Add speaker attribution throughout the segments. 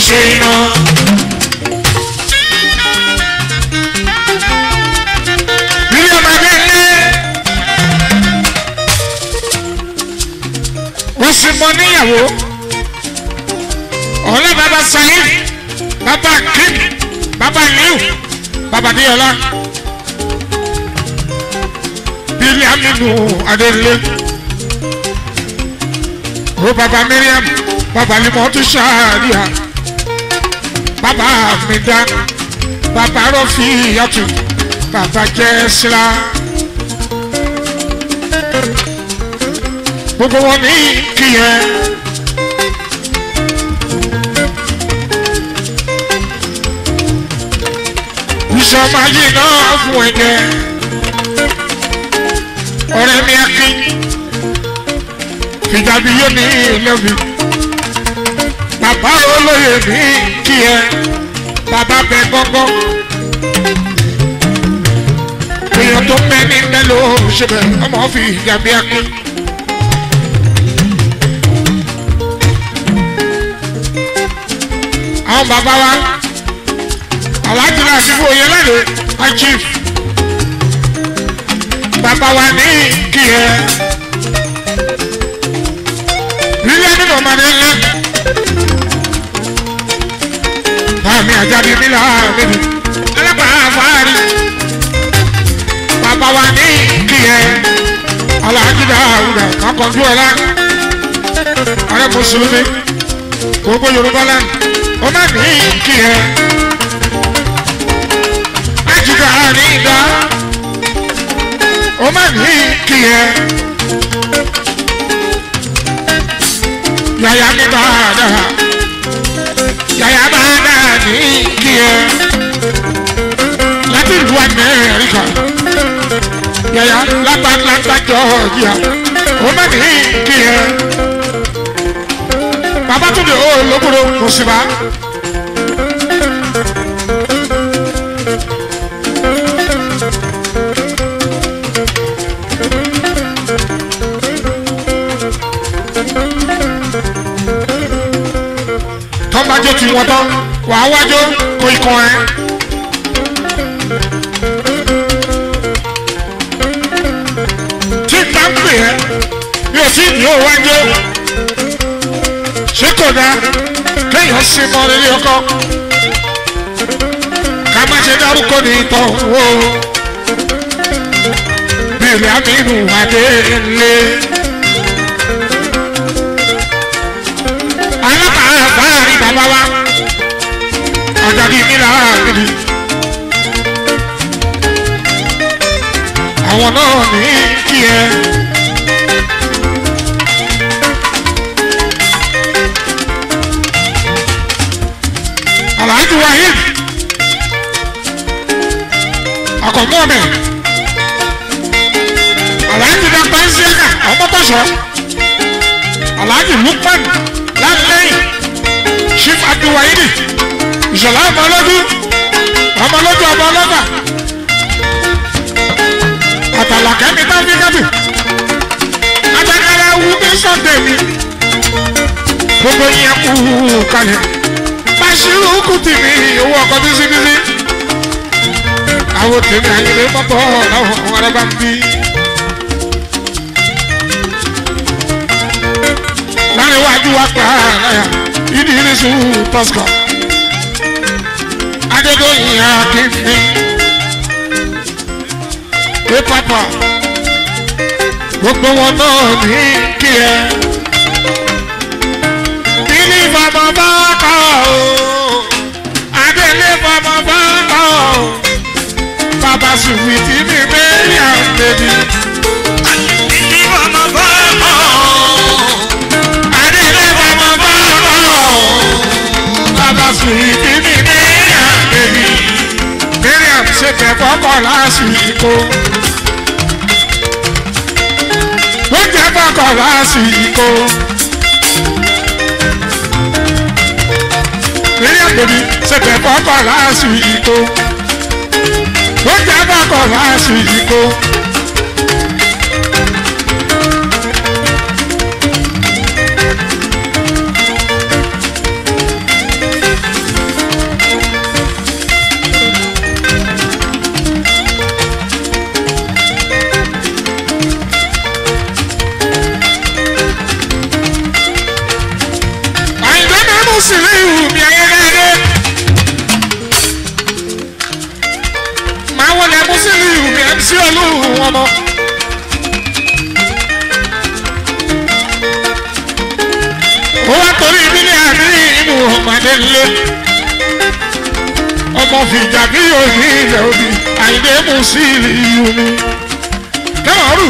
Speaker 1: ṣe iná. Bílí ọmọ ẹgbẹ́ ilé. Wọ́n sì mọ níyàwó. Ọ̀lẹ́ bàbá Saheed, bàbá Kim, bàbá Liu, bàbá Díọ̀lá. Bílí Aminu Adélé. Ó bàbá Miriam, bàbá Limọ̀tú Ṣáàríà. Bàbá Amida, bàbá Rọ́fì Yàtù, bàbá Jẹ́sílá. Gbogbo wọn ní kíyẹn. ìṣọmọ ayé náà fún ẹ̀jẹ̀ ọ̀rẹ́ mi akin fìjàbí yóò ní ìlẹ́bi bàbá olóyè ní kí ẹ bàbá bẹ gángan èèyàn tó mẹ́ ní mẹ́lò ṣẹbẹ̀ ọmọ fi ìjàbí akin. àwọn bàbá wa aláàjì náà sí fún oyè lẹ́nu achief bàbá wa ní kí ẹ lílẹ̀ nínú ọmọdé ńlẹ̀ báàmì àjáde nílà níbi ẹlẹ́pàá àfáàrí bàbá wa ní kí ẹ aláàjì náà àwùdà kakọ̀jú ọ̀la ààrẹ mùsùlùmí gbogbo yorùbá lẹ́nu ọmọ ní kí ẹ jìgà àrídá ó má ní kí ẹ yàyà mi bá dára yàyà bá dára ní kí ẹ láti ìlú amẹ́ríkà yàyà lápálápá jọ̀ọ́jà ó má ní kí ẹ bàbá tó dé ó lóbodò kò sí bá. tọ́mbájọ́ ti wọ́n tán wà á wájọ́ kó ikọ̀ ẹ́. tí n bá ń pè ẹ́ bí o ti ní o wájọ́ ṣé kò dá kéèyàn sí mọ́ nílé ọkọ ká má ṣe dárúkọ ní ìtàn wo bílẹ̀ amínú adélé. alábàáfáàrí bàbá wa àjàdí nílà àgbèlè àwọn náà ní kí ẹ. alhaji wahid akọmọọmẹ alhaji dàgbà ń ṣẹ́ka ọmọkọ̀ṣọ́ alhaji lukman lálẹ́yìn chief abdulwahidi ìṣọ̀lá ọmọlódún ọmọlódún ọmọ ọlọ́gbà àtàlàkẹ́mi tábíkábì ajakara wu ní sọ́ndẹ̀ mi gbogbo yẹn kú kalẹ̀ Bashiru kùtì mi owó ọkọ̀ bísíbísí àwọn tèmi àyèlé mọ́tò ọ̀làwọ̀ ọ̀rẹ́ bá ń bí. láàrin wájú wa pa àlàyé ìdí ìrísù tọ́sítọ̀ adédọ́yìn akínní pé pápá gbogbo wọn náà ní kí ẹ kíní fọmọ bá kọ o adélé fọmọ bá kọ o bàbá sùwìtì mi bẹ́ẹ̀ yà ń bẹ̀bí.
Speaker 2: Kíní fọmọ bá kọ
Speaker 1: adélé fọmọ bá kọ o bàbá sùwìtì mi bẹ́ẹ̀ yà ń bẹ̀bí. Miriam ṣe fẹ́ fọ́kọ̀ lásìkò. Ó jẹ́ fọ́kọ̀ lásìkò. Miriam bèbí ṣe fẹ́ fọ́kọ̀ lásìkò. Ó jẹ́ fọ́kọ̀ lásìkò. Musiliu mi ayẹyẹ. Màá wọlé Musiliu mi MC Olúwo ọmọ. Ó wá torí ìbílẹ̀ àmì inú ọmọdé lé. Ọmọ fìjà bí òní ilẹ̀ òbí, Àyìndé Musiliu mi. Kẹ́wọ̀n rù.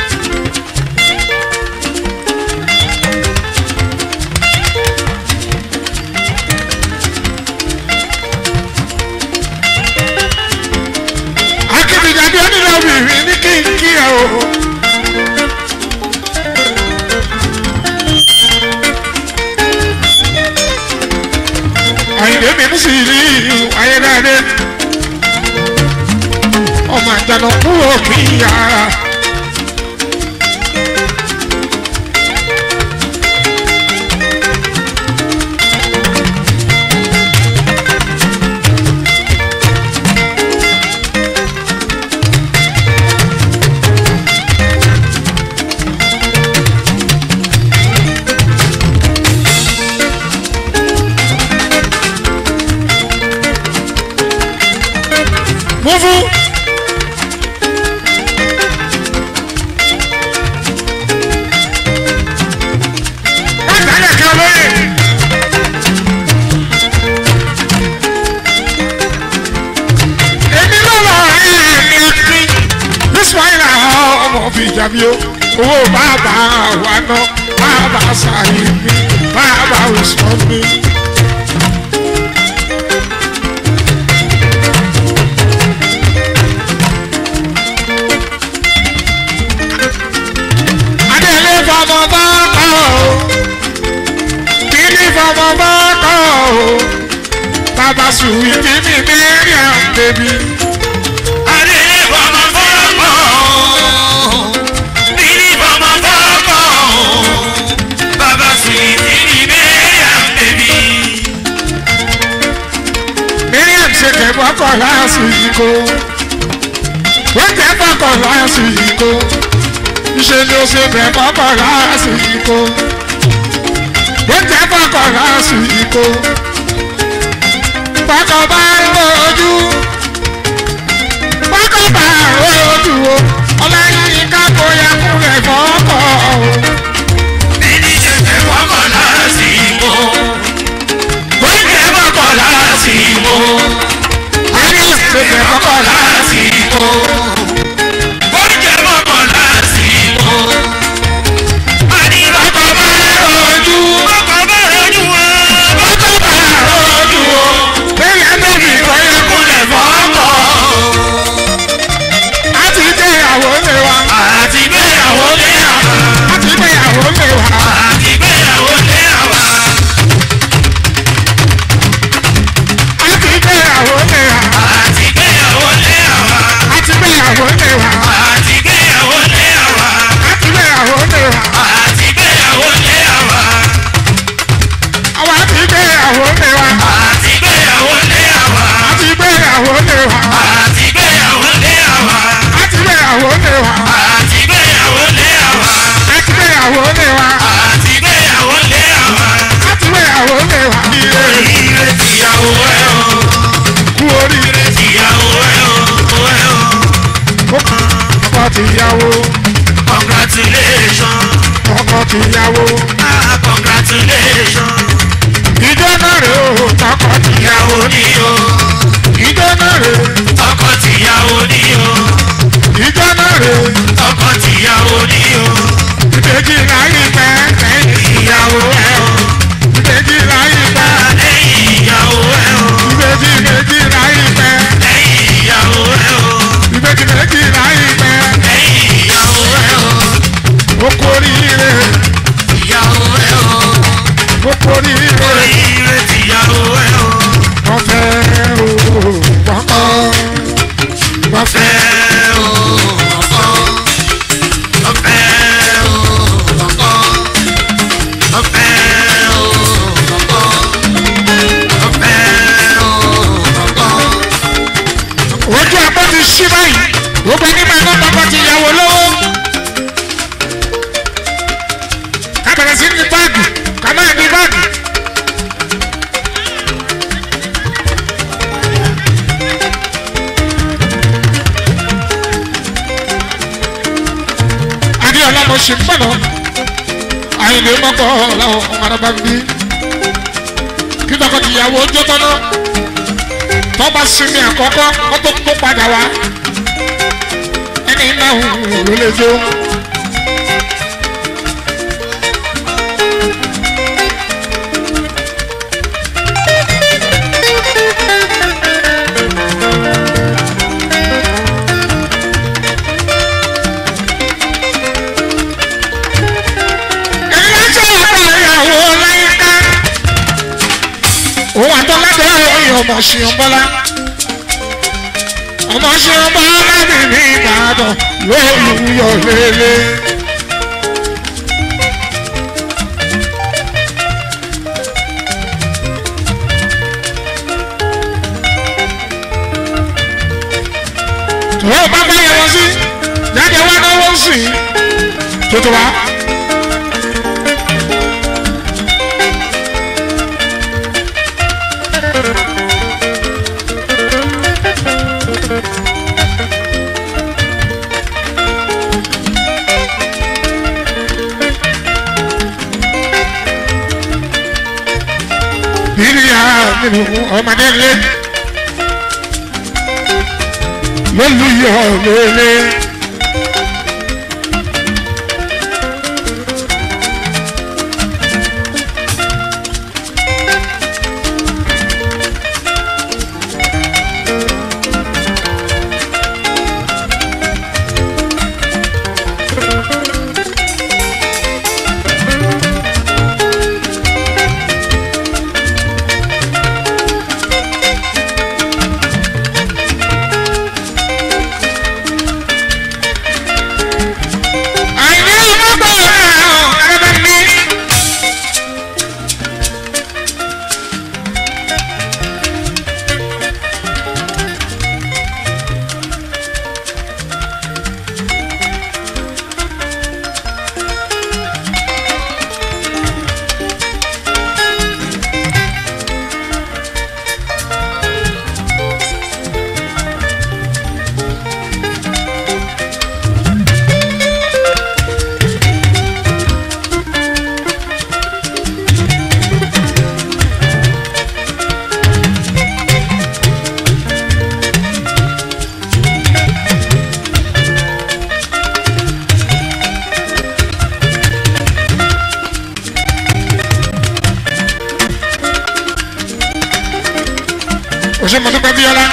Speaker 1: akébìjáde onílọ́bìnrin ní kínkí ẹ̀ o. àyìnbó mi ń sì rí ayédáadé ọmọ àjànà kúrò kí yàrá. Muvu. Látàlẹ̀ kan lóye. Èmi ló lọ ẹ̀ẹ́dì ọtí. Bísíwáìlà ọmọ fi jàbí o. Owó bàbá wa ná. Bàbá sàyè mi. Bàbá òsàn mi. Adélé fọmọ bá kọ́ o. Kíní fọmọ bá kọ́ o. Bàbá sùwì kí mi Miriam bèbí.
Speaker 2: Adélé fọmọ fọ́kọ̀. Bílí fọmọ fọ́kọ̀. Bàbá Sùwìtì ní Mẹ́ríàm bèbí.
Speaker 1: Miriam ṣe kẹ̀kọ́ kọ̀ lásìkò. Wọ́n kẹ́kọ̀ọ́ kọ̀ lásìkò. Ṣé ni ó ṣe kẹ̀kọ́ kọ̀ lásìkò? Wọ́n kẹ́kọ̀ọ́ kọ̀ lásìkò. Bákan bá ń rojú. Bákan bá ń rojú o. Ọláyín ká bóyá kúrẹ̀ fọ́kọ̀ o.
Speaker 2: Bílí ṣẹ̀ṣẹ̀ fọ́kọ̀ lásìkò. Bóyá fọ́kọ̀ lásìkò.
Speaker 1: Miriam ṣe kẹ̀kọ́ kọ̀
Speaker 2: lásìkò. Bóyá fọ́kọ̀ lásìkò. Àní bọ́kọ̀ bá rojú. Bọ́kọ̀ bá rojú wọn. Bọ́kọ̀ bá rojú o.
Speaker 1: Miriam bèbí bóyá kúrẹ̀ fọ́kọ̀. A ti gbéyàwó lé wa.
Speaker 2: Àti gbéyàwó lé àwa.
Speaker 1: A ti gbéyàwó lé wa.
Speaker 2: Àti gbéyàwó lé àwa.
Speaker 1: A ti gbéyàwó lé wa.
Speaker 2: Àti gbéyàwó lé àwa.
Speaker 1: A ti gbéyàwó lé wa.
Speaker 2: Àti gbéyàwó lé àwa.
Speaker 1: A ti gbéyàwó lé wa.
Speaker 2: Àti gbéyàwó lé àwa.
Speaker 1: Àwa ti gbéyàwó lé wa.
Speaker 2: Àti gbéyàwó lé àwa.
Speaker 1: A ti gbéyàwó lé wa.
Speaker 2: Àti gbéyàwó lé àwa.
Speaker 1: A ti gbéyàwó lé wa.
Speaker 2: Àti gbéyàwó lé àwa.
Speaker 1: A ti gbéyàwó lé wa.
Speaker 2: Àti gbéyàwó lé àwa.
Speaker 1: A ti gbéyàwó lé wa.
Speaker 2: Oríire tìyàwó ẹ o.
Speaker 1: Kú oríire.
Speaker 2: Tìyàwó ẹ o. Ẹ o.
Speaker 1: Ọkọ tìyàwó.
Speaker 2: Congratulations.
Speaker 1: Ọkọ tìyàwó.
Speaker 2: Ah, congratulations.
Speaker 1: Ìjọ náà rè o. Ọkọ tìyàwó.
Speaker 2: Ìyàwó ni o.
Speaker 1: Ìjọ náà rè.
Speaker 2: Ọkọ tìyàwó ni o.
Speaker 1: Ìjọ náà rè.
Speaker 2: Ọkọ tìyàwó ni o.
Speaker 1: Ìbejì láyé pẹ́ ṣe ń bọ̀nà àyìnlé mọ́kọ́ làwọn ọmọdé bá ń bí kí tọkọtìyàwó jó tọ́nà tọ́ba sinmi àkọ́kọ́ kó tó kó padà wá ẹni náà ló lè jó. òun àtọ́ládé ọyọ ọmọ ṣeun bọ́lá ọmọ ṣeun bọ́lá mi ní ìbàdàn lóòlùyọ lélẹ̀. tó bá bá yẹ wọ́n sí jáde wá náwó sí tuntun wa. bíríà nínú ọmọdé lé lólùyọ lélẹ. àìní ọmọgbà ẹ̀rọ mi. òṣè mọ̀tòkọ́ bíọ́lá.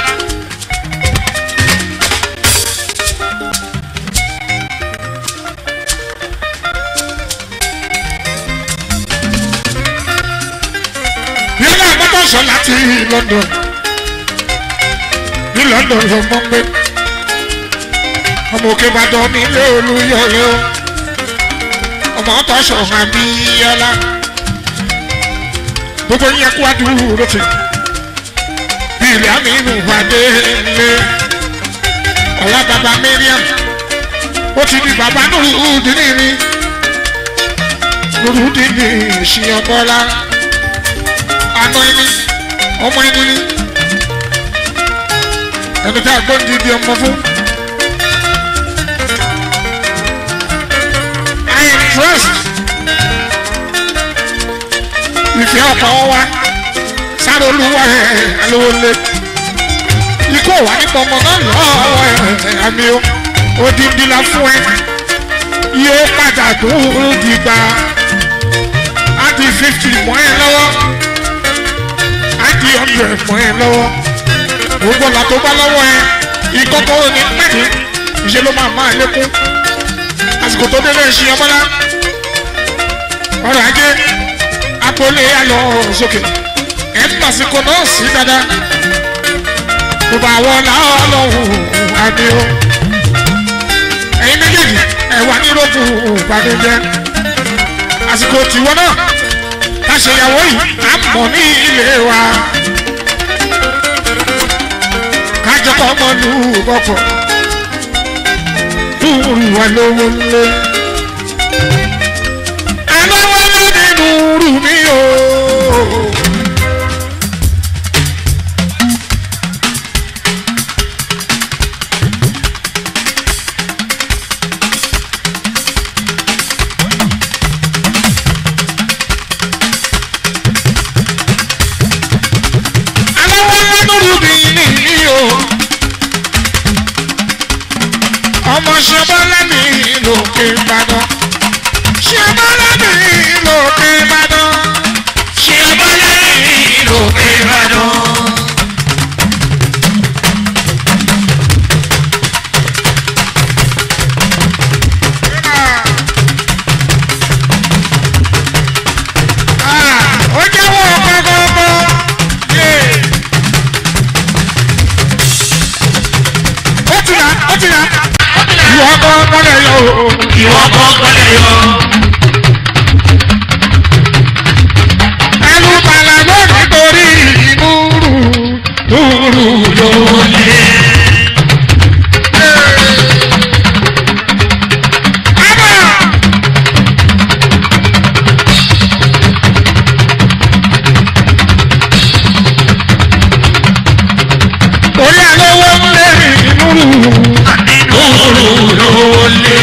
Speaker 1: bíọ́lá àgbàdo sọ láti London ní London ló mọ́ pé ọmọ òkè Ìbàdàn nílé Olúyọ̀lé o ọmọ ọ̀tọ̀ sọ̀rọ̀ àbíyọ́lá gbogbo yẹn kú àdúró ti ilé aminu pàdé lé ọ̀la bàbá Mariam ó ti di bàbá Nurudini ni Nurudini ìṣìyànbọ́lá àná ẹni ọmọ ẹni ni ẹni tí a gbọ́ ní ibi ọmọ fún. I am dressed ìfẹ́ ọ̀pọ̀ wọn wá sáré olúwa ẹ̀ alówólé ikú wà nípa ọmọ náà lọ́wọ́ ẹ̀ àmì o odindi la fún ẹ yóò padà tó dìgbà á di fifty mọ́ ẹ lọ́wọ́ á di hundred mọ́ ẹ lọ́wọ́ gbogbo ọ̀la tó bá lọ́wọ́ ẹ ìkọ́kọ́ ní pẹ̀lú ìṣe ló máa máa lékún àsìkò tó délé ṣe ọmọlá ọrọ̀ ajé agboolé alọ́ sókè ẹ̀ ń pàṣípò náà sí dáadáa kò bá wọ láọlọ́hùn àmì o ẹ̀yin méjèèjì ẹ̀ wà ní rògbò ìbànújẹ́ àsìkò tìwọ́ náà láṣeyàwó yìí à ń mọ̀ ní ilé wa kájọpọ̀ ọmọ lù bọ̀pọ̀ lùrù wà lówó lé alówó lé nínú rù mí o.
Speaker 2: ìwọ kọ́kọ́ lè yọ.
Speaker 1: ẹnu bàlá ló nítorí ìnúrù núrù yóò lé. Torí àlówó ń lé ìnúrù
Speaker 2: Núrù ló lé.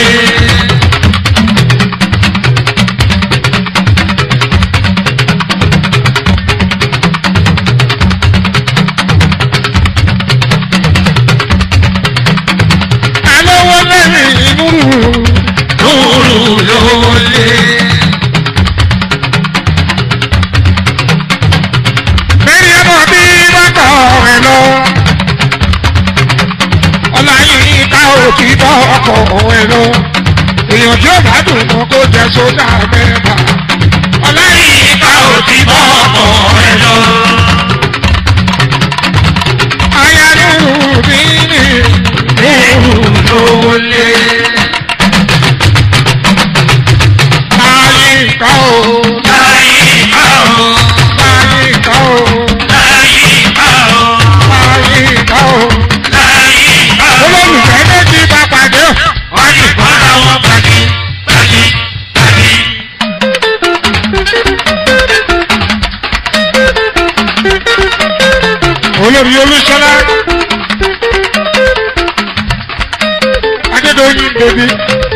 Speaker 1: àlówó lé ìnúrù.
Speaker 2: Núrù ló lé.
Speaker 1: Bẹ́ẹ̀ni ọmọ bí bọ́kọ̀ ẹ̀ lọ. Ọláyin ká òkì bọ́ ọkọ̀ ẹ̀ lọ. Èèyàn tí ó bá dùn mọ́ kó jẹ sódà mẹ́ta. Ọláyin ká
Speaker 2: Ká ò
Speaker 1: òkì
Speaker 2: ti
Speaker 1: bọ́
Speaker 2: bọ́
Speaker 1: ọkọ̀
Speaker 2: ọkọ̀
Speaker 1: ẹ̀
Speaker 2: ẹ
Speaker 1: lọ.
Speaker 2: lọ.
Speaker 1: Ayánú mi ní
Speaker 2: Núrù ló lé.
Speaker 1: láyé ká o.
Speaker 2: Láyé ká o.
Speaker 1: Láyé ká o.
Speaker 2: Láyé ká o.
Speaker 1: Láyé ká o.
Speaker 2: Láyé ká o.
Speaker 1: Olólùfẹ́ méjì bá pàdé.
Speaker 2: Wọ́n ti bọ́ra wọn pàdé. Pàdé. Pàdé.
Speaker 1: olórí olúṣọlá adédọyìn bèbí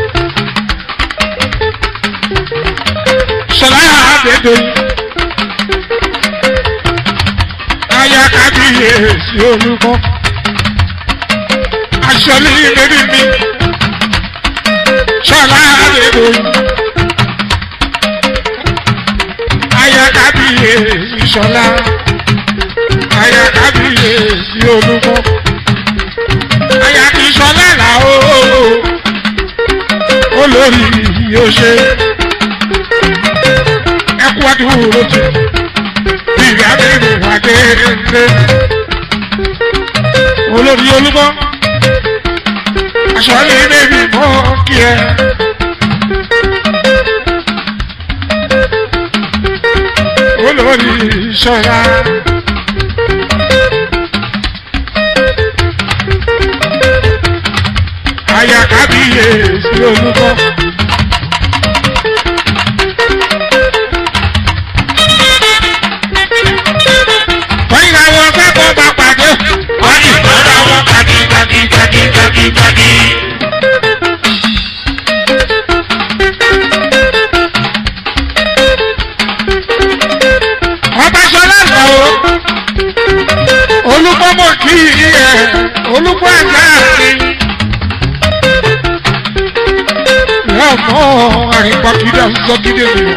Speaker 1: ṣọlá adédọyìn aya kábíyèsí olùkọ aṣọlí bèbí mi ṣọlá adédọyìn aya kábíyèsí ṣọlá aya kábíyèsí olúmọ aya kì í sọlá là ó olórí yóò ṣe ẹkú àdúró ti bìrì abẹ́rẹ́ wàdé ńlẹ̀ olórí olúmọ aṣọ ilé bèbí mọ́ kí ẹ. olórí ṣọlá. aya kábíyèsí olùkọ́. wọ́n yìí làwọn akẹ́kọ̀ọ́ bá pàdé.
Speaker 2: Wọ́n ti bọ́ra wọn pàdé. Pàdé. Pàdé. Pàdé. Pàdé.
Speaker 1: ọba sọlá lọ o. olùkọ́ mọ̀ kí ẹ olùkọ́ àgbà mi. ìyá ọmọ àrìnpàkìdá sọ́kídé nìyẹn.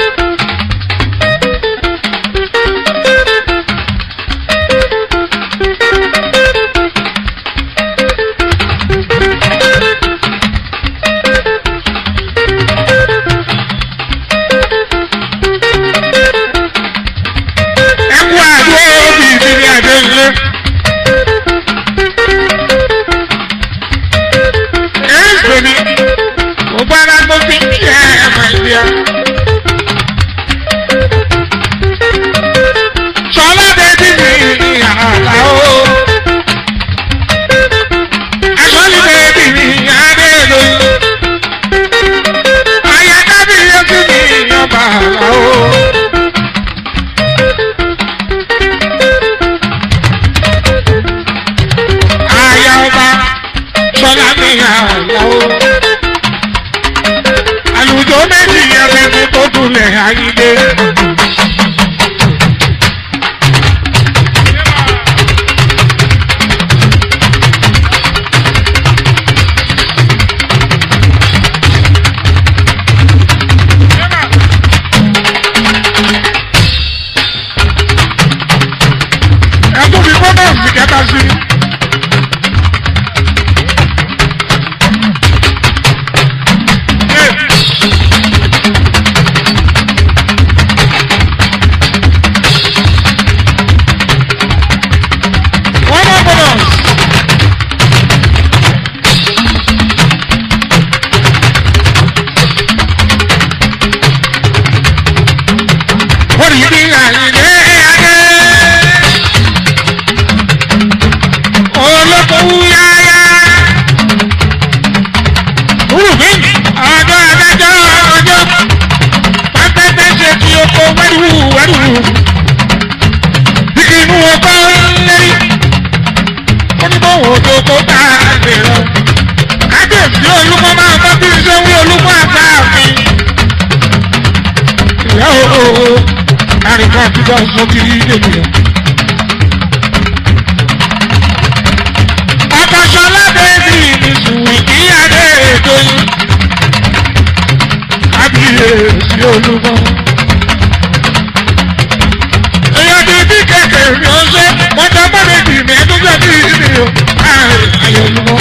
Speaker 1: ẹkú àdó òbí mi ní àdó ilé. èyí pè mí mo gbára mo fi ń kí ẹ ẹ̀mọ̀ ìdíyà. rí bí àyìnlé ayé. olókòwú yáyá. Rúbí ọjọ́ adájọ́ ọjọ́ pẹ́pẹ́pẹ́ ṣe kí oko wẹ́rù wẹ́rù. Inú ọkọ lẹ́yìn. Ó ní bọ́wọ́ ojú kó bá a lè lọ. Kábíyèsí olúmọ máa bọ́ bí iṣẹ́ wí olúmọ àgbà mi. Ìyá o, àríkà àtijọ́ sọ ti rí ènìyàn. Ọkọ̀ṣọlá bẹ́ẹ̀ni mi sùn kí adé ètò yìí. Kábíyèsí olúmọ. Èèyàn ti bí kẹ̀kẹ́ mi ó ṣe, wọ́n jọ bọ́ méjì mi ẹ̀dún jẹ́ bí mi o. Ayọ̀ olúmọ.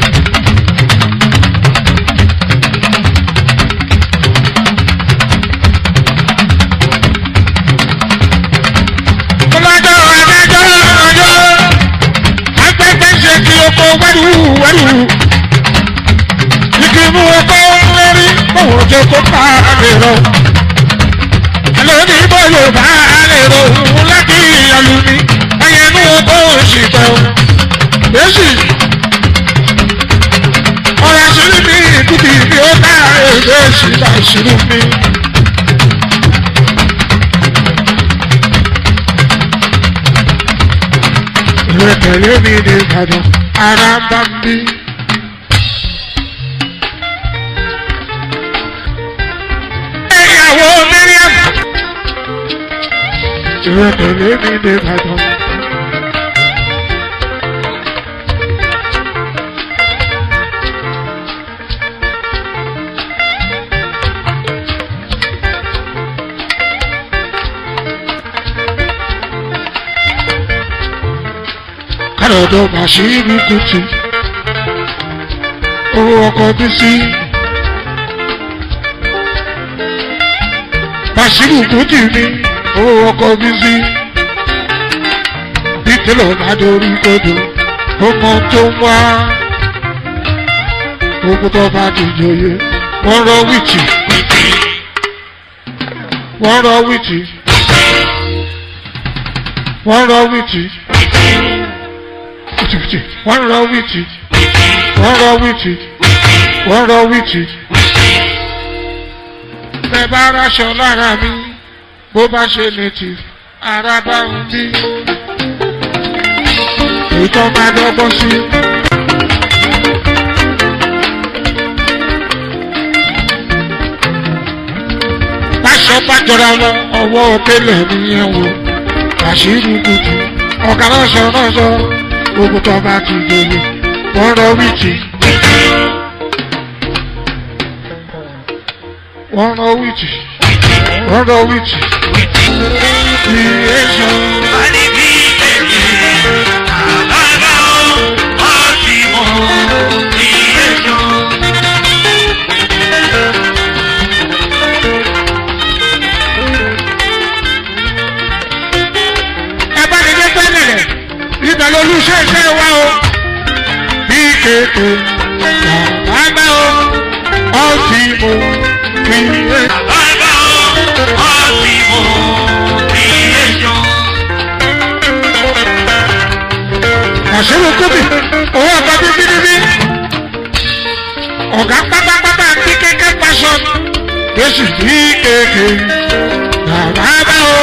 Speaker 1: Ọlọ́jọ́ adájọ́ ọjọ́ agbẹ́gbẹ́ ṣe kí oko wẹ́rù wẹ́rù. Igi mú oko lórí báwo jẹ́ kó pa lè rọ. Àlọ́ní bó yóò bá lè rọ òun láti ìyàlú ni. Ẹyẹ inú oko òsì pẹ̀ o. Bẹ́sì. Ọ̀rọ̀ àṣírí mi ìdúbì mi ó bá èdè sí àṣírí mi. Ìwé tẹ̀lé mi ní Ìbàdàn, ara ń bá ń bí. Ìyàwó Miriam. Ìwé tẹ̀lé mi ní Ìbàdàn. Kárọ̀dọ̀ Bàṣírí Kùtì. Owó ọkọ̀ bí sí. Bàṣírí Kùtì ni owó ọkọ̀ bí sí. Bí tẹ́lọ̀ bá dorí kodò, ọmọ tó ń wá. Gbogbo tó bá ti jòyè, wọ́n rọ wìtì. Wọ́n rọ wìtì. Wọ́n rọ wìtì wìtìwìtì wọ́n rọ wìtì wọ́n rọ wìtì wọ́n rọ wìtì. bẹ́ẹ̀ bá raṣọ lára mi bó bá ṣe native ara bá ń bí. ètò máa dọ́gbọ́n sí. Báṣọ bá jọra wọn ọwọ́ tẹ́lẹ̀ nìyẹn wò. Bàṣírí kùtù ọ̀gá ránṣọ ránṣọ gbogbo tó bá ti délé wọ́n rọ wíìtì. wọ́n rọ wíìtì wọ́n rọ wíìtì. creation ẹ bá ní dé pẹ́ẹ́lẹ̀ rẹ̀ ibẹ̀ lolúṣẹ́ iṣẹ́ wa o. bí kéèké bàbá o ọtí mo fi é. àṣírí kúbi owó ọ̀gá bíbí níbí. ọ̀gá pátápátá bí kéèké fashion lóṣù bí kéèké bàbá o.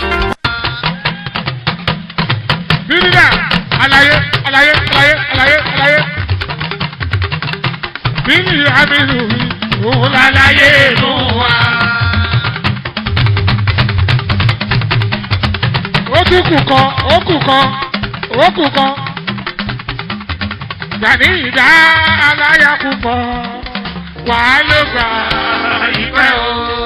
Speaker 1: bíbídà alaye alaye alaye alaye alaye bíbí aminu òun lalaye nù wá. ó tún kù kan ó kù kan ó kù kan gbàní ìdá aláya púpọ̀ wàá ló gbà ìpẹ́ o.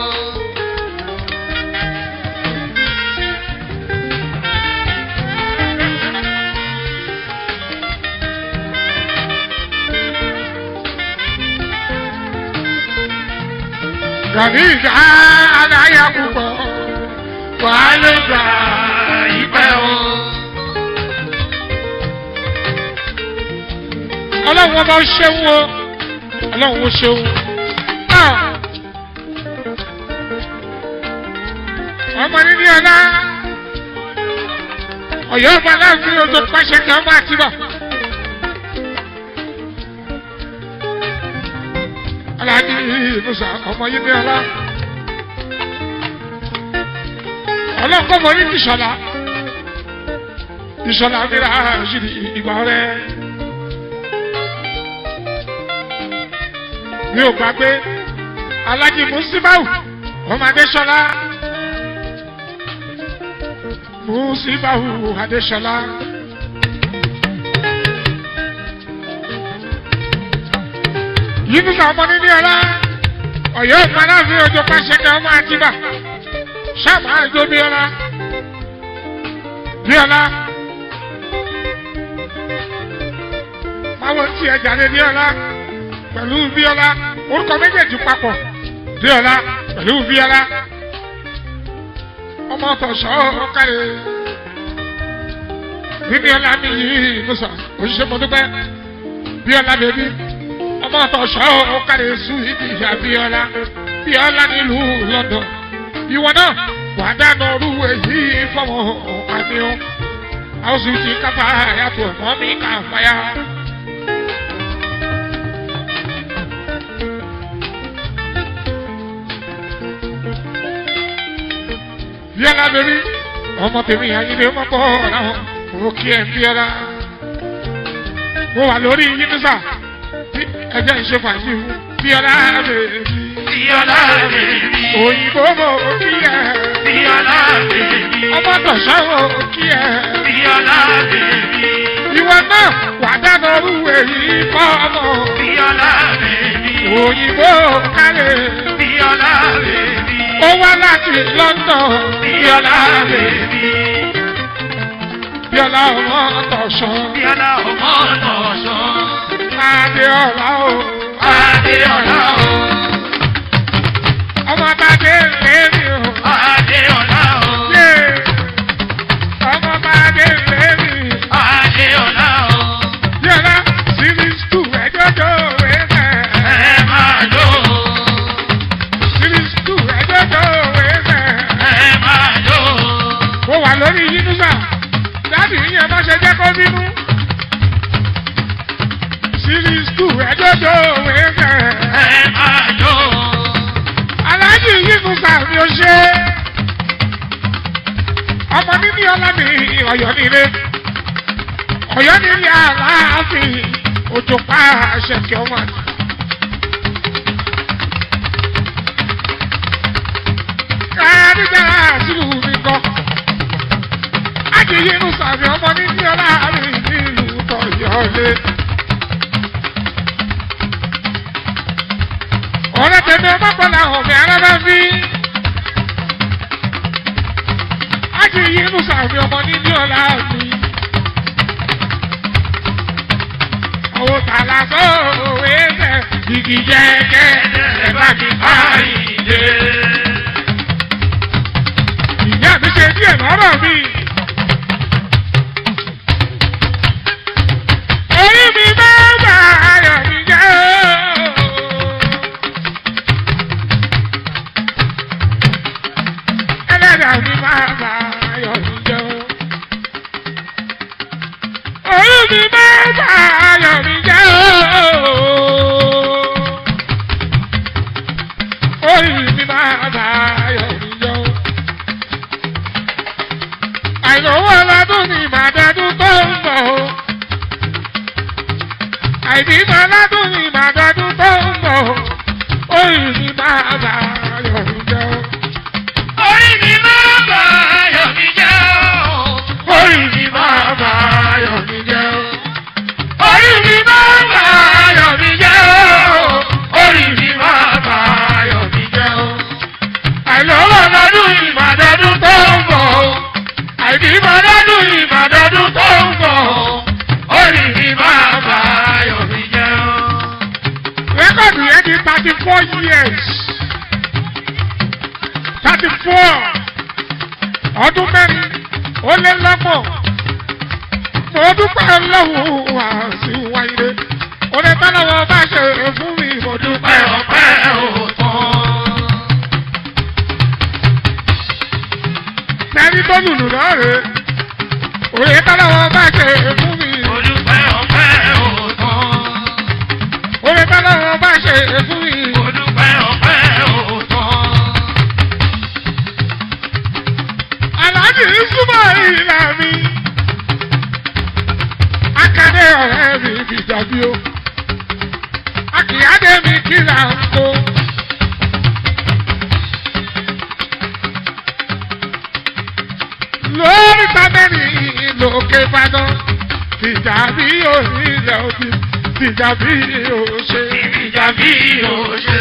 Speaker 1: Gàní ìjà aláya púpọ̀ wà ló gbà ìpẹ́ o. Ọlọ́run ọba ṣeun o, ọlọ́run ó ṣeun. ọmọ níní ọlá ọ̀yọ́ ọba láàfin ojú pàṣẹ kí ọmọ àtibọ̀. aláàjì musa ọmọ yìí ní ọlá ọlọ́kọ́ mọ ní ìṣọ̀lá ìṣọ̀lá mìíràn ṣìlì ìgbà rẹ. mi ò gbàgbé aláàjì musibau ọmọ adéṣọlá musibau adéṣọlá. yínúsà ọmọ níní ọlá ọ̀yọ́ ìpaláfi ojú pàṣẹkẹ ọmọ àtibá sábà àjọ bíọ́lá bíọ́lá máwọn tí ẹ jáde bíọ́lá pẹ̀lú bíọ́lá orúkọ méjèèjì papọ̀ bíọ́lá pẹ̀lú bíọ́lá ọmọ tọ̀sọ̀ ọ̀kàrẹ̀ bíọ́lá mi yìí musa òṣìṣẹ́ mọ́dúpẹ́ bíọ́lá bèbí ọmọ tọ̀sọ̀ ọ̀kàrẹ̀ sùn ìdí ìyá bíọ́lá bíọ́lá nílùú london ìwọ náà wà dáná ọrú èyí fọwọ́ àmì ọ àwọn sì ti kápá yàtọ̀ mọ́ mi kà fàyà. bíọ́lá bèbí ọmọ tèmi àyílẹ̀ ọmọ bọ̀ ọ̀làwọ̀ mo kí ẹ bíọ́lá mo wà lórí yínnísà ẹjẹ́ ìṣe fàájì bíọ́lá bèbí
Speaker 2: Bíọ́lá bèbí.
Speaker 1: òyìnbó mo kí ẹ
Speaker 2: Bíọ́lá bèbí.
Speaker 1: ọmọ tọ̀sán mo kí ẹ
Speaker 2: Bíọ́lá bèbí.
Speaker 1: ìwọ náà wà dáná ọrú èyí fọ́ ọmọ
Speaker 2: Bíọ́lá bèbí.
Speaker 1: òyìnbó kálẹ̀
Speaker 2: Bíọ́lá bèbí.
Speaker 1: ó wá láti london
Speaker 2: Bíọ́lá bèbí.
Speaker 1: bíọ́lá ọmọ tọ̀sán
Speaker 2: Bíọ́lá ọmọ tọ̀sán.
Speaker 1: adéọlá o
Speaker 2: Adéọlá o.
Speaker 1: ọmọ bàdé lèmi o
Speaker 2: Adéọlá o.
Speaker 1: yé ọmọ bàdé lèmi
Speaker 2: Adéọlá o.
Speaker 1: bíọ́lá series two ẹjọ́jọ́ wẹ́fẹ̀
Speaker 2: Ẹ máa jó.
Speaker 1: series two ẹjọ́jọ́ wẹ́fẹ̀
Speaker 2: Ẹ máa jó.
Speaker 1: mo wà lórí yínúsà dábì yíyan má ṣe jẹ́ kó bínú series two ẹjọ́jọ́ wẹ́fẹ̀
Speaker 2: Ẹ máa jó.
Speaker 1: aláàjì yínúsà mi ò ṣe ọmọ níní ọlámi ọ̀yọ́ nílé ọ̀yọ́ nílé aláàfin òjò pa àṣẹ kí ọmọ àti. káàdìjára sílùú mi kọ́ ájì yínúsà mi ọmọ níní ọlámi nílùú tọ̀yọ́lé. ọ̀rẹ́ tẹ̀mí ọmọ pẹ̀lú àwọn ọ̀mí arábá bí. ájì yínúsà mi ọmọ níní ọlámi. àwọn tààlà tó òwe fẹ́ igi jẹ́gẹ́ ẹ̀ bá mi báyìí dé. ìyá mi ṣe díẹ̀ lọ́rọ̀ mi. orí mi máa ń bá ayọ̀ mi jẹ́ ẹlẹ́dàá mi máa bá ayọ̀ mi jẹ́ orí mi máa ń bá ayọ̀ mi jẹ́ orí mi máa bá ayọ̀ mi jẹ́ àìlówó ọlọ́dún ni màdọ́dún tó ń bọ̀ o. àìbímọ ọlọ́dún ni màdọ́dún tó ń bọ̀ o. orí mi máa bá ayọ̀ mi jẹ́ o.
Speaker 2: Orí mi máa bá ayọ̀ mi jẹ́ o.
Speaker 1: orí mi máa bá ayọ̀ mi jẹ́ o.
Speaker 2: Orí mi máa bá ayọ̀ mi jẹ́ o. Orí mi máa bá ayọ̀ mi jẹ́ o.
Speaker 1: àìlówó ọlọ́dún ni màdọ́dún tó ń bọ̀ o. àìbímọ ọlọ́dún ni màdọ́dún tó ń bọ̀ o.
Speaker 2: Orí mi máa bá ayọ̀ mi jẹ́ o.
Speaker 1: rẹ́kọ̀dù yẹn di thirty four years thirty four ọdún mẹ́rin ó lé lọ́gbọ̀n mo dúpẹ́ lọ́wọ́ àti wáyé orí tọ́lọ́wọ́ bá ṣe fún mi mo dúpẹ́
Speaker 2: Ọpẹ́ ọpẹ́ ò tán.
Speaker 1: tó lùlù náà rè é òye tọ́lọ́wọ́ bá ṣe fún mi
Speaker 2: Olùpẹ̀ ọ̀pẹ̀ òtán.
Speaker 1: òye tọ́lọ́wọ́ bá ṣe fún mi
Speaker 2: Olùpẹ̀ ọ̀pẹ̀ òtán.
Speaker 1: aláàjì súnmọ́ ìlà mi akadé ọ̀rẹ́ mi fìjàbí o akíyádé mi kíra ń kó. lórí tábẹ́rì lókè ìbàdàn fìjàbí onílẹ̀ òbí fìjàbí òṣè.
Speaker 2: Ìjà bí o ṣe.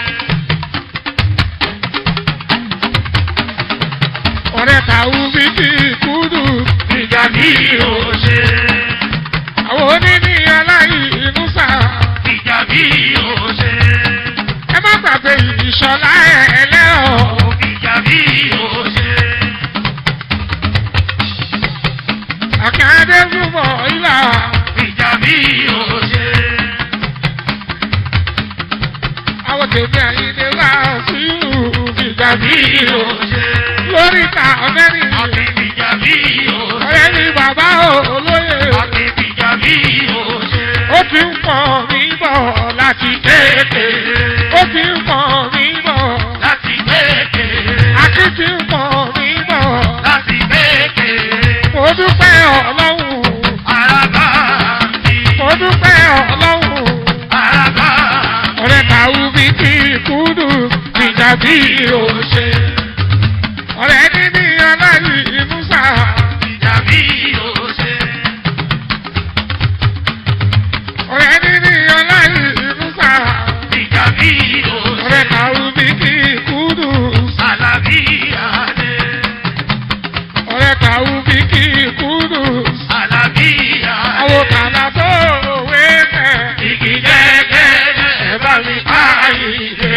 Speaker 1: ọ̀rẹ́ tàwọn bí kì í kúdù.
Speaker 2: Ìjà bí o ṣe.
Speaker 1: àwọn oníní aláìní sá.
Speaker 2: Ìjà bí o ṣe.
Speaker 1: ẹ má gbàgbé ìṣọ̀lá ẹlẹ́rọ̀.
Speaker 2: Ìjà bí o ṣe.
Speaker 1: àkàndé fúnbọ̀ ìlà.
Speaker 2: Ìjà bí o ṣe.
Speaker 1: àwọn tèmi àyíndé wá sí fìjàbí
Speaker 2: Bí o ṣe.
Speaker 1: lórí ta ọ̀mẹ́rin.
Speaker 2: Ìjà bí o ṣe.
Speaker 1: ọ̀rẹ́ ni bàbá olóyè.
Speaker 2: Ìjà bí o ṣe.
Speaker 1: ó ti ń pọ̀ mí bọ̀ láti kéèké. ó ti ń pọ̀ mí bọ̀.
Speaker 2: Láti kékeré.
Speaker 1: akí ti ń pọ̀ mí bọ̀.
Speaker 2: Láti kékeré.
Speaker 1: mo dúpẹ́ ọlọ́run.
Speaker 2: Àràbà mi.
Speaker 1: mo dúpẹ́ ọlọ́run.
Speaker 2: Àràbà
Speaker 1: ọ̀rẹ́ kàwú bí kí kúdù ìjà bí òṣè. ọ̀rẹ́ níní aláì musa.
Speaker 2: ìjà bí o ṣe.
Speaker 1: ọ̀rẹ́ níní aláì musa.
Speaker 2: Ìjà bí o
Speaker 1: ọ̀rẹ́
Speaker 2: ṣe.
Speaker 1: kàwú bí kí kúdù.
Speaker 2: Àlàbí adé.
Speaker 1: ọ̀rẹ́ kàwú bí kí kúdù.
Speaker 2: Àlàbí
Speaker 1: àwọn
Speaker 2: adé.
Speaker 1: kàlà tó wé tẹ̀.
Speaker 2: Igi jẹ́gẹ́ ẹ bá mi ká ìdè.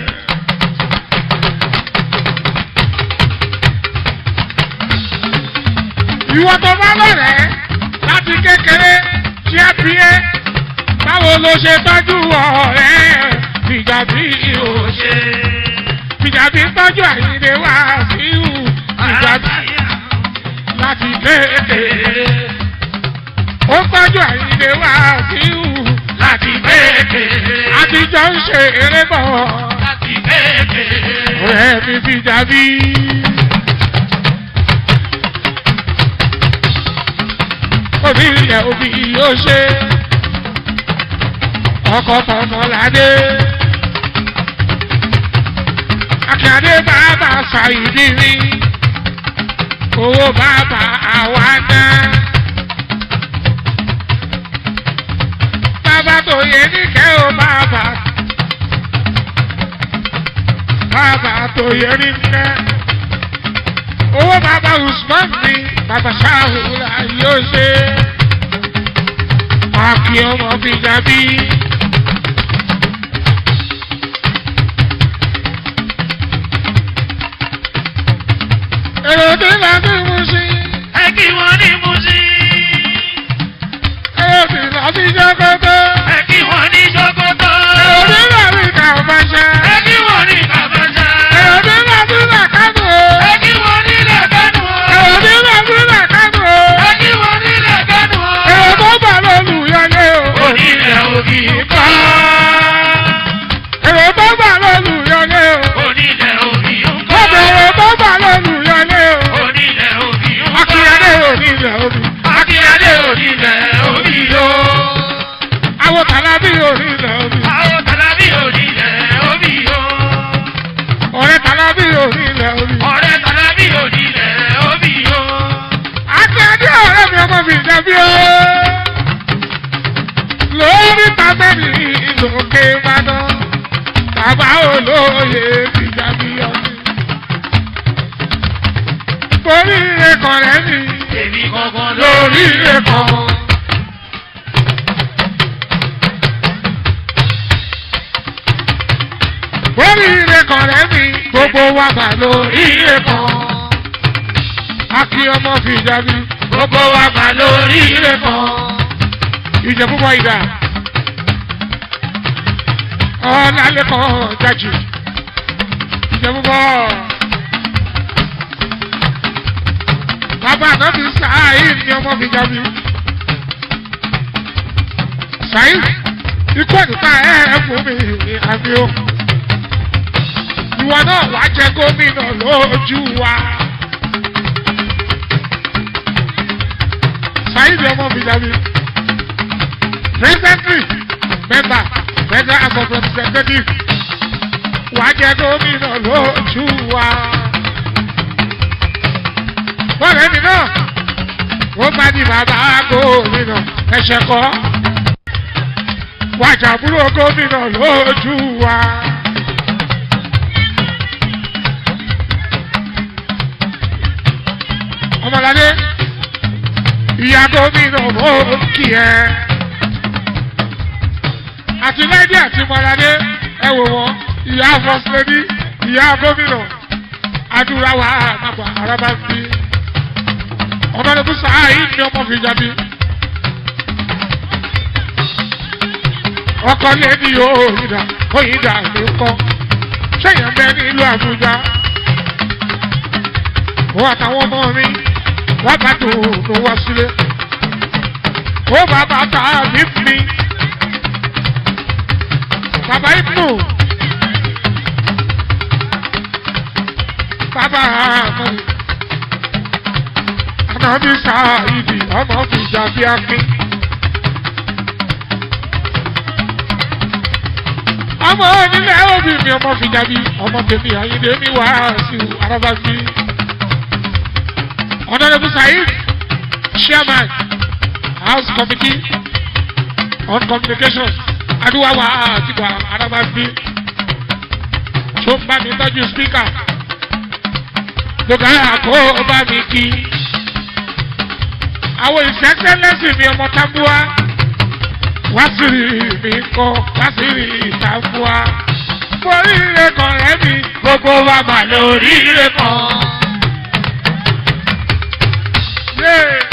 Speaker 1: ìwọ tó bá lọ́rẹ̀ẹ́ láti kékeré tí ẹ bí ẹ báwo ló ṣe tọ́jú ọ̀rẹ́ fìjà bí o ṣe fìjà bí tọ́jú àyíndé wá sí ìhù fìjà bí láti kékeré ó tọ́jú àyíndé wá sí ìhù
Speaker 2: Láti kékeré.
Speaker 1: àtijọ́ ń ṣe eré bọ̀
Speaker 2: Láti kékeré.
Speaker 1: ọ̀rẹ́ mi fìjà bí. òbí yẹ òbí yóò ṣe ọkọ tọmọ ládé akíndé bàbá ṣàyídì rí owó bàbá àwa náà bàbá tó yẹ níkẹ́ ó bàbá bàbá tó yẹ níkẹ́ owó bàbá usman ni bàbá ṣáhùrà yóò ṣe àkì ọmọ fìjàbí. èrò tí bá ti mú sí
Speaker 2: Ẹ kí wọ́n ní Mùsí.
Speaker 1: èrò tí bá ti jọ́kọ́tọ́
Speaker 2: Ẹ kí wọ́n ní Sókótó.
Speaker 1: èrò tí bá ti kà ọmọ ṣe
Speaker 2: Ẹ kí wọ́n ní Kàbáṣá.
Speaker 1: èrò tí bá ti là kánú o
Speaker 2: Ẹ kí wọ́n ní Lẹ́kánú.
Speaker 1: èrò tí bá ti là kánú o
Speaker 2: Ẹ kí wọ́n ní Lẹ́kánú.
Speaker 1: èrò tó bà lólùyọlé o
Speaker 2: Onílẹ̀ òbí kọ́.
Speaker 1: èrò tó bà lólùyọlé o.
Speaker 2: Onílẹ̀ òbí kọ́.
Speaker 1: Ọbẹ̀rẹ̀ tó bà lẹ́nu yọlé o.
Speaker 2: Onílẹ̀ òbí kọ́.
Speaker 1: Akínyadé ò ní ilẹ̀ omi.
Speaker 2: Akínyadé onílẹ̀ òbí yó.
Speaker 1: Àwọn tàlábí ò ní ilẹ̀ omi.
Speaker 2: Àwọn tàlábí onílẹ̀ òbí yó.
Speaker 1: Ọ̀rẹ́ tàlábí ò ní ilẹ̀ omi.
Speaker 2: Ọ̀rẹ́ tàlábí onílẹ̀ òbí yó.
Speaker 1: Akínyadé ọ̀rẹ́ mi ọmọ mi jẹ̀bi o. Lórí tábẹ́lì ìlòkè Ìbàdàn. Bàbá olóye ti jẹ̀bi ọtí. Borí ẹ̀kọ́ rẹ̀ mi.
Speaker 2: Èmi gangan
Speaker 1: Lórí ẹ̀kọ́. Borí ẹ̀kọ́ rẹ̀ mi. Gbogbo wa bà lórí ẹ̀kọ́. Akí ọmọ fi jáde.
Speaker 2: Gbogbo wa gbà lórí rẹ̀ kan.
Speaker 1: Ìjẹ̀bú bọ̀ ìdá. Ọ̀làlẹ́kọ̀ jajì. Ìjẹ̀bú bọ̀. bàbá ànábì Saheed ni ọmọ fi jábí. Saheed ikú ẹ̀dùnká ẹ̀ ẹ̀ fún mi àmì o. Ìwọ náà wàá jẹ gómìnà lójú wa. Saheed ọmọ fi jábí. Presently, member, Federal House of Representatives, wàá jẹ gómìnà lójú wa bọ́ọ̀lù mi náà ó bá di bàbá gómìnà ẹ̀ṣẹ̀ kọ́ wájà búrò gómìnà lójú wa. ọmọládé ìyá gómìnà mò ń kì ẹ́ àti lẹ́dí àti mọ́ládé ẹ wò wọ́n ìyá fọ́sílẹ́dí ìyá gómìnà adúlá wa àmàgbà arábá ń bí ọmọdébù Saheed ni ọmọ fi jáde ọkọ lẹni yóò yíra oyinda ló kọ sẹyìn bẹ nílùú Àbújá ó àtàwọn ọmọ mi wá bá tó ló wá sílé ó bàbá tá a bí mi bàbá ibnu bàbá àmọ́ ànábì Saheed ọmọ fìjà bí akin. ọmọ onílẹ̀ òbí mi ọmọ fìjà bí ọmọ tèmi àyíndé mi wá sí arábàbí. Honorable Saheed chairman house committee on communications adúwàwà àtìgbà arábàbí. tó ń bá mi tọ́jú speaker lókàrà kó o bá mi kí àwọn ìṣẹ́sẹ́lẹ́sìn mi ọmọ tábúà wá sírí mi kọ́ wá sírí ìtàbúà oríire kan rẹ̀ mi
Speaker 2: Gbogbo wa mà lóríire kan.
Speaker 1: yé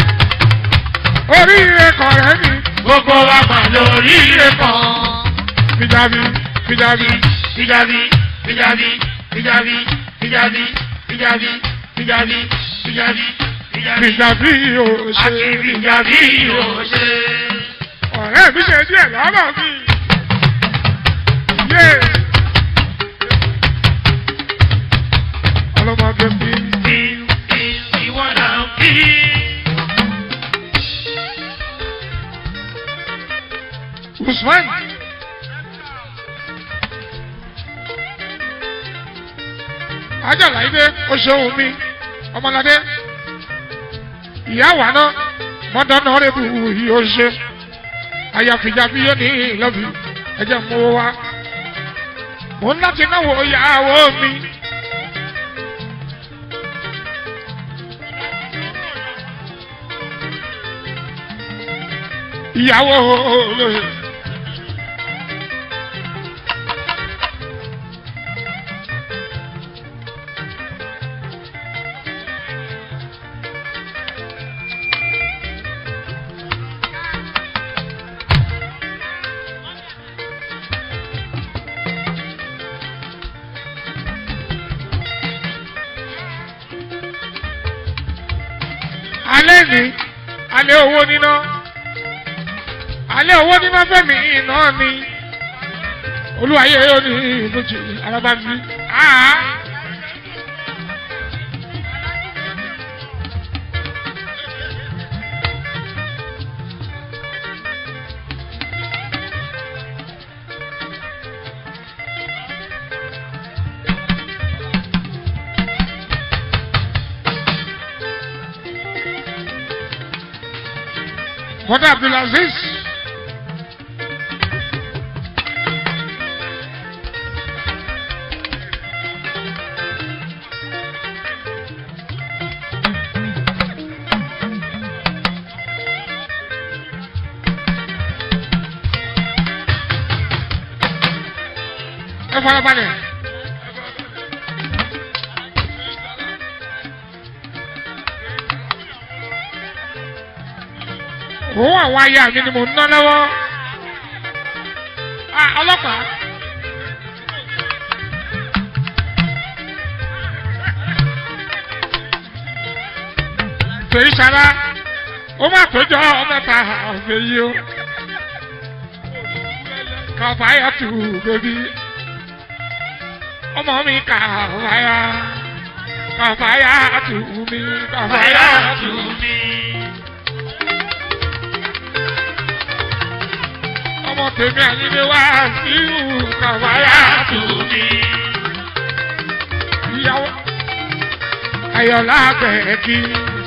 Speaker 1: oríire kan rẹ̀ mi
Speaker 2: Gbogbo wa mà lóríire kan.
Speaker 1: fìjàbí fìjàbí
Speaker 2: Fìjàbí, fìjàbí, fìjàbí, fìjàbí, fìjàbí, fìjàbí, fìjàbí, fìjàbí.
Speaker 1: fìjàbí yóò ṣe
Speaker 2: Àti fìjàbí yóò ṣe.
Speaker 1: ọ̀rẹ́ mi ṣe díẹ̀ lọ́rọ̀ mi yé ọlọ́mọdé mi
Speaker 2: Bí bí ìwọ là ń bí.
Speaker 1: Usman. Ajala ide o ṣeun mi ọmọlade ìyá wa náà mọ́tò náà rẹ̀ bù yìí ó ṣe àyàfìjà bí yóò ní ìlọ́bì ẹ̀jẹ̀ mú wa mò ń láti náwó ìyàwó mi. ìyàwó olóyè. alẹ́ ní alẹ́ owó níná alẹ́ owó níná fẹ́mi iná ni olúwayé yóò ní ìbòjì alábàbí. Bọ́dà Abdulaziz. Ẹ farabalẹ̀. òun àwọn aya mi ni mò ń ná lọ́wọ́ Ah, ọlọ́pàá. fèyí sara ó má péjọ mẹ́ta fèyí o kàfáyà tù bèbí ọmọ mi kàfáyà kàfáyà tù mí kàfáyà tù mí. ọmọ tèmi àyílé wá sí ìhù kàfáyà tù mí. ìyàwó ayọ̀lá gbẹ̀ẹ́kì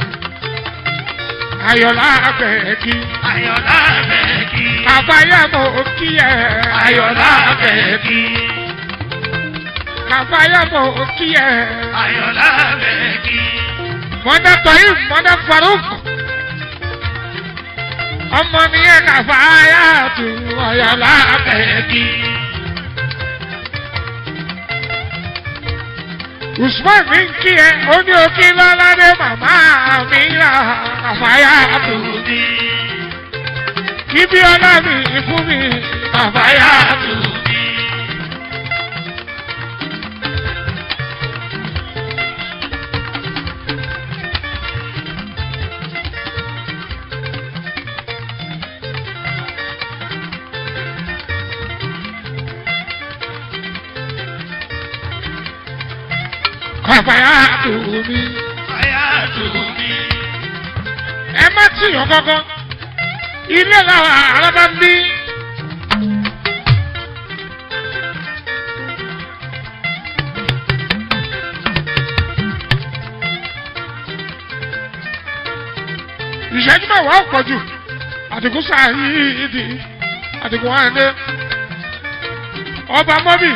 Speaker 1: ayọ̀lá gbẹ̀ẹ́kì
Speaker 2: Ayọ̀lá bẹ̀ẹ̀kì.
Speaker 1: kàfáyà mọ̀ kí ẹ
Speaker 2: Ayọ̀lá bẹ̀ẹ̀kì.
Speaker 1: kàfáyà mọ̀ kí ẹ.
Speaker 2: Ayọ̀lá bẹ̀ẹ̀kì.
Speaker 1: mọ́dá tọ́yìn mọ́dá faruk ọmọ mi yẹ kàfáyà tù ayọ̀lá gbẹ̀ẹ́kì. usman mi ń kí ẹ ó ní òkè lọ́ládé màmá mi rà kàfáyà tù
Speaker 2: Tùmí.
Speaker 1: kí bí ọlá mi fún mi kàfáyà tù.
Speaker 2: Tùmí.
Speaker 1: kàfáyà tù mí.
Speaker 2: Ayá tùmí.
Speaker 1: ẹ má tìyàn kankan ilé làwọn arábá ń bí. ìṣẹ́jú mẹ́wàá pọ̀ jù àdìgún sáàyè ìdí àdìgún wáńdé ọba mọ́bì.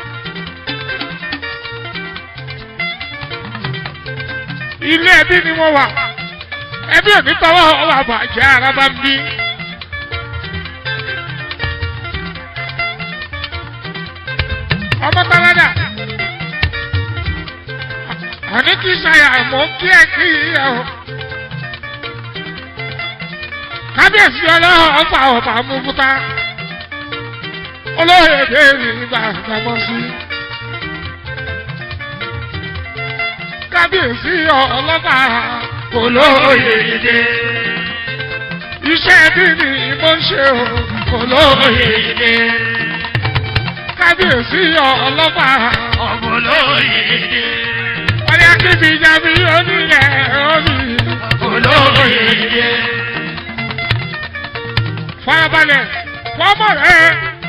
Speaker 1: ilé ẹbí ni wọ́n wà ẹbí òní tọwọ́ ọwọ́ àbàjẹ́ ara bá ń bí. ọmọ táládà àní kí ṣàyà mọ̀ kí ẹ kí ẹ o. kábíyèsí ọlọ́run ọgbà ọba múfúta olóyè déèrè ìgbà àgbàmọ́ sí. kábíyèsí ọlọ́pàá olóyè
Speaker 2: Oyèdè.
Speaker 1: iṣẹ́ bí ni mo ń ṣe o olóyè
Speaker 2: Oyèdè.
Speaker 1: kábíyèsí ọlọ́pàá
Speaker 2: Ọmọlóyèdè.
Speaker 1: wọ́n ní akíbi ìjàmbí onílẹ̀ omi
Speaker 2: Olóyèdè.
Speaker 1: farabalẹ̀ fọ́mọ̀ rẹ̀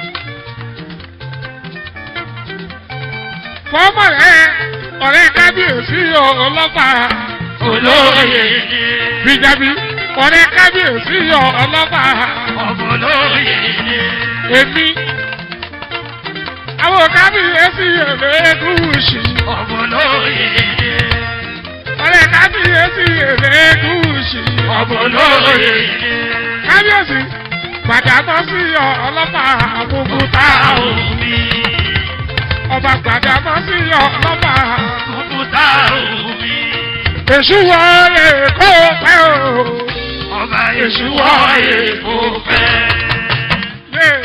Speaker 1: fọ́mọ̀ rẹ̀ ọ̀rẹ́ kábíyèsí ọlọ́pàá
Speaker 2: Olóyèdè.
Speaker 1: bíjàbí ọ̀rẹ́ kábíyèsí ọlọ́pàá
Speaker 2: Ọmọlóyèdè.
Speaker 1: èmi àwọn kábíyèsí ẹlẹ́gùsì
Speaker 2: Ọmọlóyèdè.
Speaker 1: ọ̀rẹ́ kábíyèsí ẹlẹ́gùsì
Speaker 2: Ọmọlóyèdè.
Speaker 1: kábíyèsí gbàdámọ́sí ọlọ́pàá àbúkútà
Speaker 2: omi.
Speaker 1: ọba gbàdámọ́sí ọlọ́pàá
Speaker 2: Òkúta omi.
Speaker 1: èṣù wọlé kó pẹ́ o.
Speaker 2: Ọba Èṣù wọ èkó fẹ́.
Speaker 1: Yeah.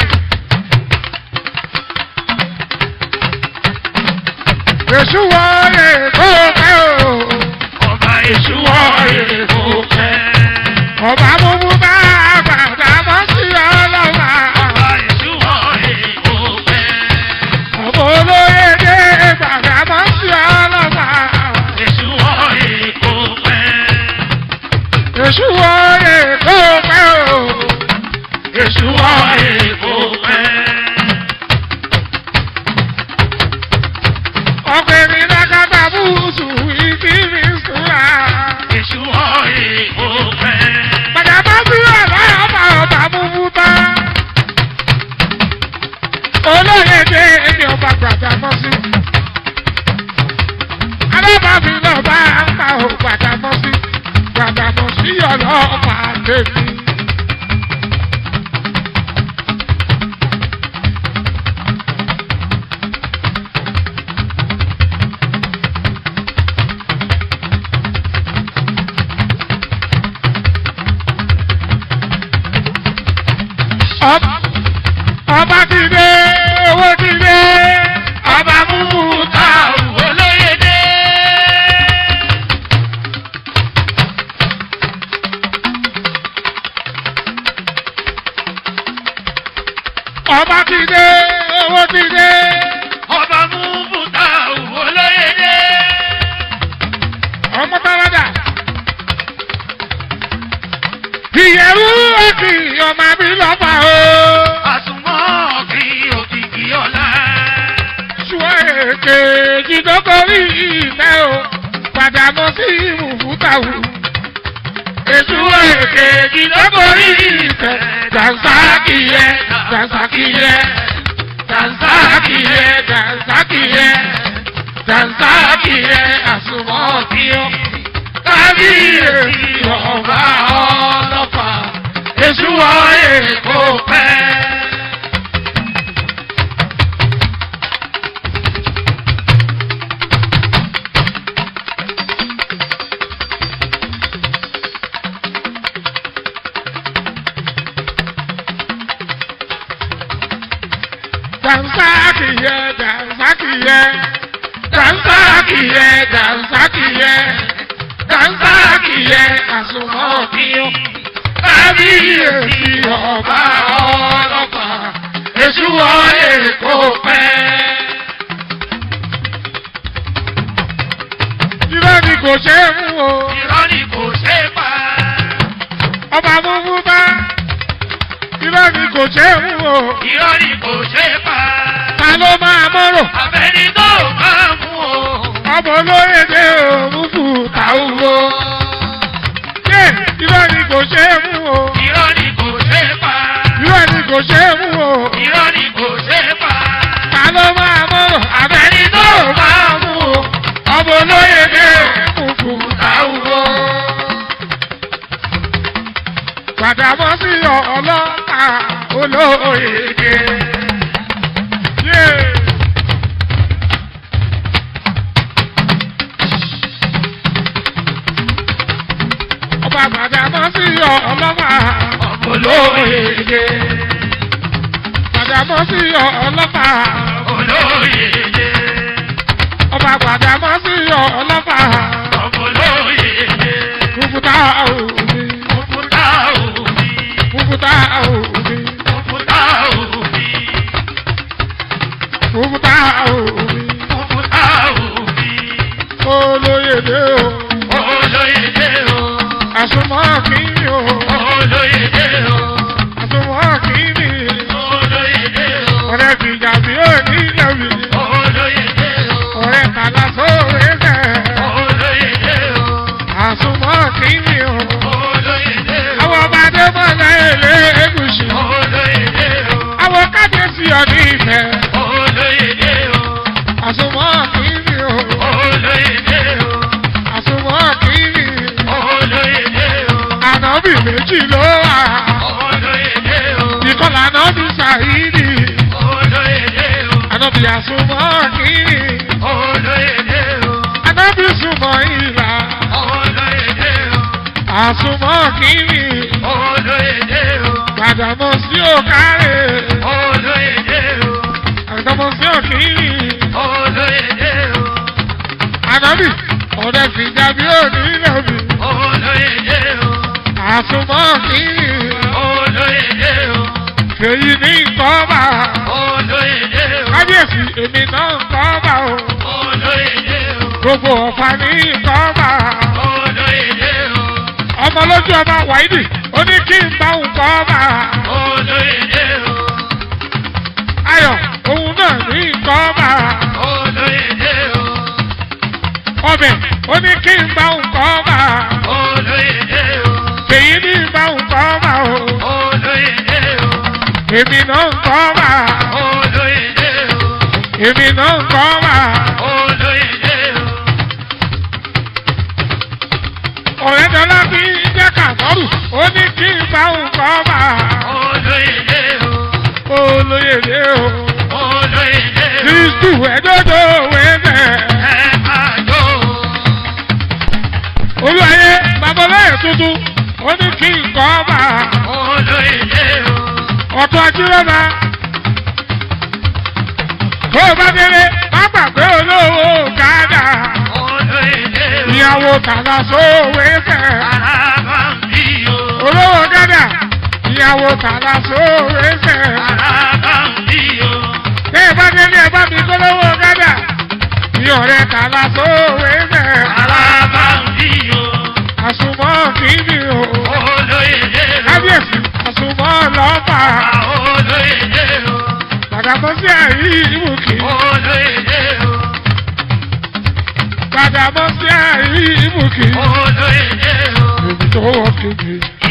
Speaker 1: èṣù wọlé kó pẹ́ o.
Speaker 2: Ọba Èṣù wọ èkó fẹ́.
Speaker 1: ọba múmú bá gbàdámọ́sí ọlọ́pàá.
Speaker 2: Ọba Èṣù wọ èkó fẹ́.
Speaker 1: ọmọ olóyè dé gbàdámọ́sí ọlọ́pàá.
Speaker 2: Èṣù wọ èkó fẹ́.
Speaker 1: èṣù wọlé kó pẹ́ o.
Speaker 2: Èṣù wọ èkó fẹ́.
Speaker 1: ọkùnrin lákàtà búùsù ìdílé sùúrà.
Speaker 2: Èṣù wọ èkó fẹ́.
Speaker 1: gbàdámọ́sí ọlọ́pàá ọba múmú bá. olóyè dé èmi ọba gbàdámọ́sí. alábàbí náà bá ń pa ò gbàdámọ́sí. gbàdámọ́sí ọlọ́pàá tèmi. Ọb- ọba ti dé owó ti dé ọba múmú ta
Speaker 2: Olóyèdè.
Speaker 1: ọba ti dé owó ti dé.
Speaker 2: ọba mú bùtà òwò lóyèdè.
Speaker 1: ọmọ tọ́lọ́dà. ìyẹ̀rú òkì ọmọ mi lọ́fà o.
Speaker 2: àsùnmọ́ kí òkìkí ọ̀la.
Speaker 1: ṣùgbọ́n èké jìdókòrí ìfẹ́ o padà mọ́ sí ìmùfútàwù. èṣù èké jìdókòrí ìfẹ́ dànsákìyẹ dànsákìyẹ dànsákìyẹ dànsákìyẹ dànsákìyẹ àsùnmọ́ kí o. kábíyèsí ọba ọlọ́pàá èṣù wọ́n èkó pẹ́. Dànsákìyẹ dànsákìyẹ dànsákìyẹ dànsákìyẹ dànsákìyẹ àsùnmọ́ kí o. Kábíyèsí ọba ọlọ́pàá èṣù wọlé kó pẹ́. Irọ́ ni kò ṣe é mú o,
Speaker 2: irọ́ ni kò ṣe é pa.
Speaker 1: ọba múmú bá. Irọ́ ni kò ṣe é mú o,
Speaker 2: irọ́ ni kò ṣe é pa.
Speaker 1: ta ló máa mọ́rọ̀?
Speaker 2: abẹ́ni tó bá mú o.
Speaker 1: Ọmọ olóyè dé òun fún tàwùwò. Yé irọ́ ni kò ṣe é mú o,
Speaker 2: irọ́ ni kò ṣe é pa.
Speaker 1: irọ́ ni kò ṣe é mú o.
Speaker 2: irọ́ ni kò ṣe é pa.
Speaker 1: Ta ló máa mọ́rọ̀? Àbẹ̀ni tó máa mú o. Ọmọ olóyè dé òun fún tàwùwò. Gbàdámọ́ sí ọlọ́ta olóyè dé. Yé. Ọba gbàdámọ́ sí ọlọ́ta olóyè dé. Gbàdámọ́ sí ọlọ́ta
Speaker 2: olóyèdè.
Speaker 1: ọba gbàdámọ́ sí ọlọ́ta
Speaker 2: olóyèdè.
Speaker 1: kúkútà òbí
Speaker 2: òkúta òbí.
Speaker 1: kúkútà òbí
Speaker 2: òkúta òbí.
Speaker 1: kúkútà òbí
Speaker 2: òkúta òbí.
Speaker 1: olóyèdè o
Speaker 2: olóyèdè o.
Speaker 1: àsomọ́ kìíní o
Speaker 2: olóyèdè o.
Speaker 1: àsomọ́ kìíní
Speaker 2: olóyèdè o.
Speaker 1: ọ̀rẹ́ fìjà bí ó ní lẹ́bi
Speaker 2: olóyèdè o.
Speaker 1: ọ̀rẹ́ tàlà sóore fẹ́
Speaker 2: olóyèdè o.
Speaker 1: àsomọ́ kìíní o
Speaker 2: olóyèdè o.
Speaker 1: àwọn ọba adébọ̀lá èlé egùsì
Speaker 2: olóyèdè o.
Speaker 1: àwọn kábíyèsí ọ̀ní ìfẹ́
Speaker 2: olóyèdè o.
Speaker 1: àsomọ́ kìíní o
Speaker 2: olóyèdè o.
Speaker 1: àsomọ́ kìíní
Speaker 2: olóyèdè o.
Speaker 1: ànábì méjì ló wà
Speaker 2: olóyèdè o.
Speaker 1: ìkọlà ànábì sàyídì
Speaker 2: olóyèdè o.
Speaker 1: ànábì àsomọ́ kìíní
Speaker 2: olóyèdè o.
Speaker 1: ànábì sùmọ̀ ìlà
Speaker 2: olóyèdè o.
Speaker 1: àsomọ́ kìíní
Speaker 2: olóyèdè o.
Speaker 1: gbàdámọ́ sí òkàrè
Speaker 2: olóyèdè o.
Speaker 1: àgbàmọ́ sí òkìíní
Speaker 2: olóyèdè o.
Speaker 1: ànábì ọ̀rẹ́ fìjà bí ó ní lẹ́bi
Speaker 2: olóyèdè o.
Speaker 1: àsomọ́ kìíní
Speaker 2: olóyèdè o.
Speaker 1: èyí ní nkọ́bà
Speaker 2: olóyèdè o.
Speaker 1: kábíyèsí èmi náà nkọ́bà o
Speaker 2: olóyèdè o.
Speaker 1: gbogbo ọ̀fà ní nkọ́bà
Speaker 2: olóyèdè o.
Speaker 1: ọmọ lójú ọba wáìdì ó ní kí n bá nkọ́bà
Speaker 2: olóyèdè o.
Speaker 1: ayọ̀ òun náà ní nkọ́bà
Speaker 2: olóyèdè o.
Speaker 1: ọbẹ̀ ó ní kí n bá nkọ́bà
Speaker 2: olóyèdè o.
Speaker 1: èyí ní bá nkọ́bà o
Speaker 2: olóyèdè o.
Speaker 1: èmi náà nkọ́bà
Speaker 2: olóyèdè o.
Speaker 1: èmi náà nkọ́bà
Speaker 2: olóyèdè o.
Speaker 1: ọ̀rẹ́ dọ́lá bí jẹ́ kàtọ́rù ó ní kí n bá nkọ́bà
Speaker 2: olóyèdè o.
Speaker 1: olóyèdè o.
Speaker 2: olóyèdè o.
Speaker 1: Kristu ẹ̀dọ́dọ̀ wẹ́fẹ̀.
Speaker 2: ẹ máa jó o.
Speaker 1: Olúwayé babaláyé tuntun ó ní kí n kọ́ bá
Speaker 2: olóyèdè o.
Speaker 1: ọ̀tún ajírọ́ba. Tó o bá délé, má gbàgbé olówó gádà.
Speaker 2: olóyèdè o.
Speaker 1: Ìyàwó tàlà sówó wẹ́fẹ̀.
Speaker 2: alábà ń bí o.
Speaker 1: Olówó gádà. ìyàwó tààlà sóòrè fẹ́.
Speaker 2: Alábàmbí o.
Speaker 1: Ṣé ẹ bá délé ẹ bá mi kólówó gádà? Ní ọ̀rẹ́ tààlà sóòrè fẹ́.
Speaker 2: Alábàmbí o.
Speaker 1: Àsùnmọ́ kìíní o.
Speaker 2: Olóyèdè o.
Speaker 1: Kábíyèsí àsùnmọ́ lọ́fà.
Speaker 2: Olóyèdè o.
Speaker 1: Gbàdàmọ́ sí àyí ìmùkì.
Speaker 2: Olóyèdè o.
Speaker 1: Gbàdàmọ́ sí àyí ìmùkì.
Speaker 2: Olóyèdè o.
Speaker 1: Èmi tó wọ kejì.